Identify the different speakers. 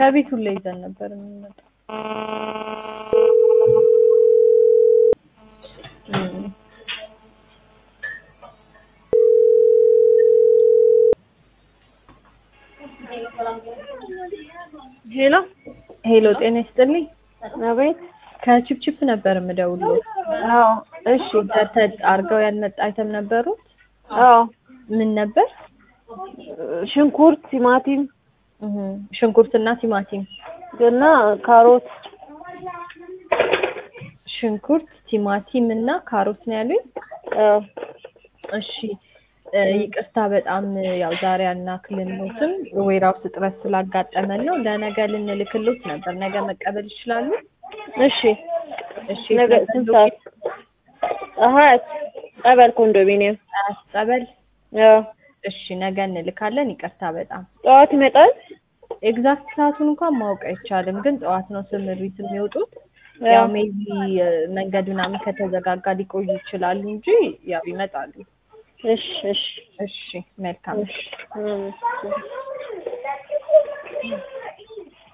Speaker 1: ከቤት ሁላ ይዘን ነበር የምንመጣው። እም።
Speaker 2: ሄሎ
Speaker 1: ሄሎ ጤና ይስጥልኝ።
Speaker 2: አቤት።
Speaker 1: ከቺፕቺፕ ነበር የምደውለው።
Speaker 2: አዎ እሺ።
Speaker 1: ተተድ አርገው ያልመጣ አይተም ነበሩት።
Speaker 2: አዎ
Speaker 1: ምን ነበር?
Speaker 2: ሽንኩርት፣ ቲማቲም
Speaker 1: እህ ሽንኩርትና ቲማቲም።
Speaker 2: እና ካሮት
Speaker 1: ሽንኩርት፣ ቲማቲም እና ካሮት ነው ያሉኝ።
Speaker 2: አዎ
Speaker 1: እሺ እ ይቅርታ በጣም ያው ዛሬ አናክልሎትም ዌራውስ እጥረት ስላጋጠመን ነው። ለነገ ልንልክሎት ነበር። ነገ መቀበል ይችላሉ?
Speaker 2: እሺ።
Speaker 1: እሺ
Speaker 2: ነገ ስንት ሰዓት? አሀት ጸበል ኮንዶሚኒየም።
Speaker 1: ሰዓት ጸበል።
Speaker 2: አዎ
Speaker 1: እሺ ነገ እንልካለን። ይቅርታ በጣም
Speaker 2: ጠዋት ይመጣል።
Speaker 1: ኤግዛክት ሰዓቱን እንኳን ማወቅ አይቻልም፣ ግን ጠዋት ነው ስምሪት የሚወጡት።
Speaker 2: አዎ።
Speaker 1: ያው ሜቢ መንገድ ምናምን ከተዘጋጋ ሊቆዩ ይችላሉ እንጂ ያው ይመጣሉ።
Speaker 2: እሺ እሺ
Speaker 1: እሺ መልካም።
Speaker 2: እሺ። እም።